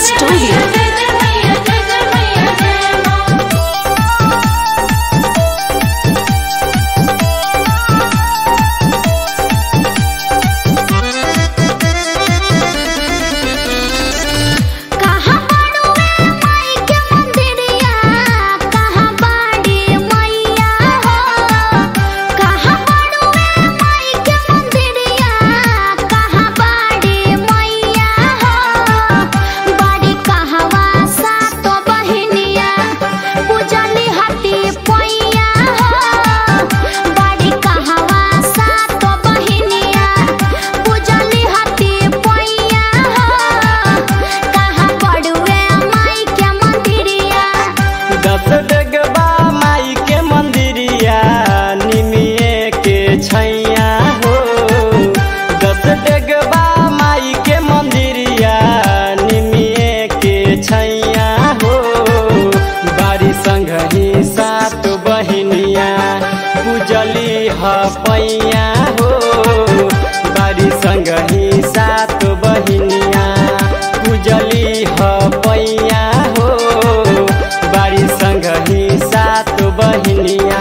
Studio. कहाँ बाड़ुए माई के मंदिरिया कहाँ बाड़ी मैया हो कहाँ बाड़ुए माई के मंदिरिया कहाँ बाड़ी मैया हो बाड़ी कहवा सातो बहिनिया पूजली हटी पैया हो बाड़ी कहवा सातो बहिनिया पूजली हटी पैया हो कहाँ पड़ुए माई के मंदिरिया दस डगबा माई के मंदिरिया निमिए के छैया हो दस डगबा माई के मंदिरिया निमिए के छैया हो बारी संग ही सात बहिनिया पूजली ह पैया हो बारी संग ही सात बहिनिया पूजली ह पैया हो बारी संग ही सात बहिनिया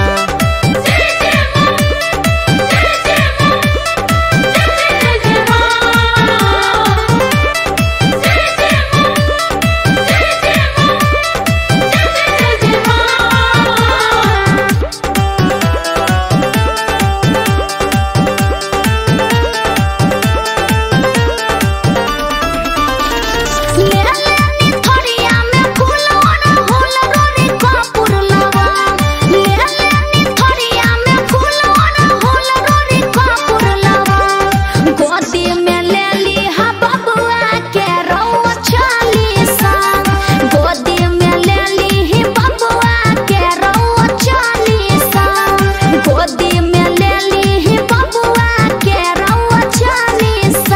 ले लेनी थोरिया में फूल और फूल रोरी कपूर लवा ले लेनी थोरिया में फूल और फूल रोरी कपूर लवा गोदी में ले ली हा बबुआ के रौ चालीसा गोदी में ले ली ही बबुआ के रौ चालीसा गोदी में ले ली ही बबुआ के रौ चालीसा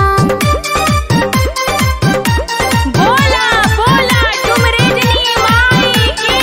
बोला बोला डुमरेजनी माई की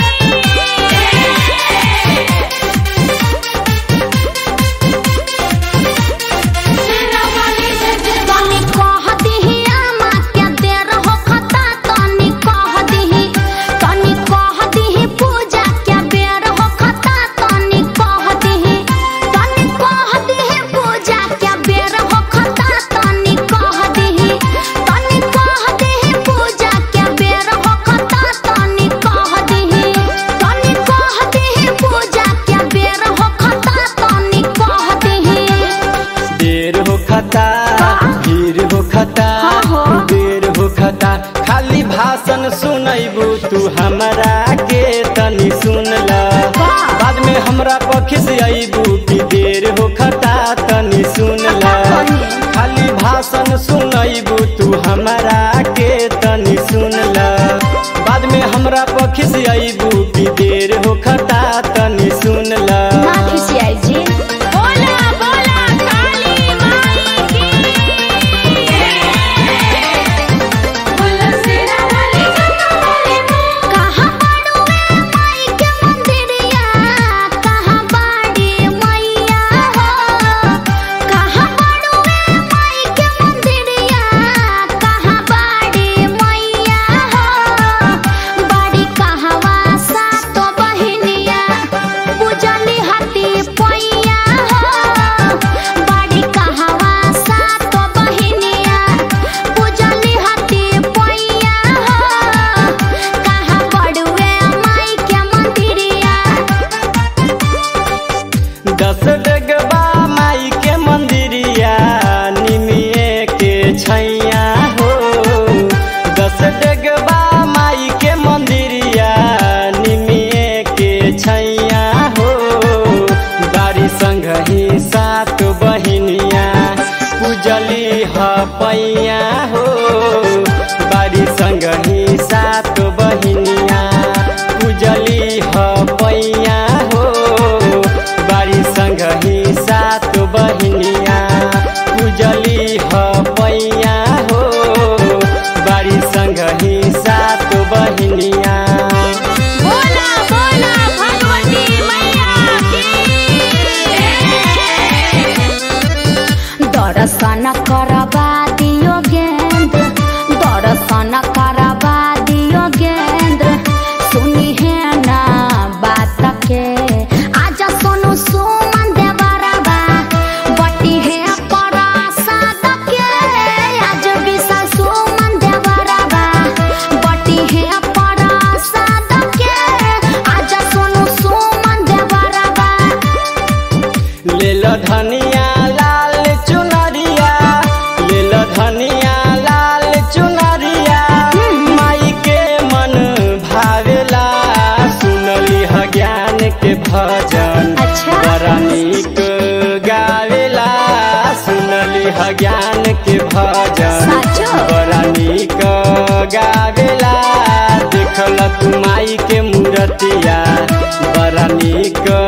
तनी कह दिही आमा के देर हो खता तनी कह दिही तनी कह दिही पूजा के बेर हो खता तनी कह दिही तनी कह दिही पूजा के बेर हो खता तनी कह दिही तनी कह दिही पूजा के बेर हो खता तनी कह दिही तनी कह दिही पूजा के बेर हो खता तनी कह दिही देर हो खता भीड़ हो खता देर हो खता खाली भाषण सुनैबू तू हमरा के तनी सुन ल बाद में हमरा पखिस अइबू कि देर हो खता तनी सुन ल खाली भाषण सुनैबू तू हमरा के तनी सुन ल बाद में हमरा पखिस अइबू कि देर हो खता तनी सुन ल ना खिसियाई जी बोला बोला काली माई की बोला सेना वाली जगह वाली माँ कहाँ बाड़ुए माई के मंदिरिया कहाँ बाड़ी मैया हो कहाँ बाड़ुए माई के मंदिरिया कहाँ बाड़ी मैया हो बाड़ी कहवा सातो बहिनिया पूजली हटी पैया हो बाड़ी कहवा सातो बहिनिया पूजली हटी पैया हो कहाँ बड़ुए माई के मंदिरिया दस डगबा माई के मंदिरिया निमिए के छैया हो दस डगबा माई के मंदिरिया निमिए के छैया हो बारी संग ही सात बहिनिया पूजली ह पैया हो बारी संग ही सात बहिनिया पूजली ह पैया हो बारी संग ही सात बहिनिया पूजली ह पैया हो बारी संग ही सात बहिनिया बोला बोला भगवती मैया की दर्शन करबा दियो गेंद दर्शन कर के भजन अच्छा। बड़ा नीक गावेला सुनली ह ज्ञान के भजन साचो? बड़ा नीक गावेला देखल तू माई के मूर्तिया बड़ा नीक